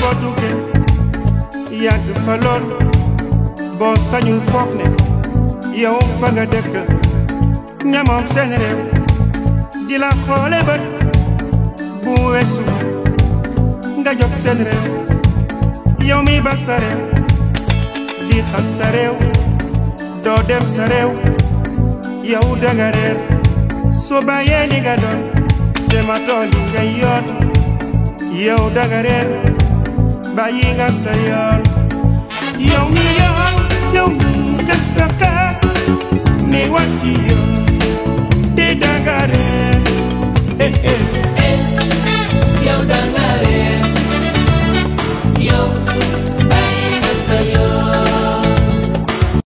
boo duggee yàgg fa lool boo sañul foog ne yow fa nga dëkk nga moom seen réew di la xoole bët bu weesu nga jóg seen réew yow mi ba sa réew di xas sa réew doo dem sa réew yow danga réer soo bàyyee li nga doon dematoo li nga yoon yow danga réer bàyyi nga sa yoon yow mi yow yow mi def sa xeet ni wàcc yoon te danga réer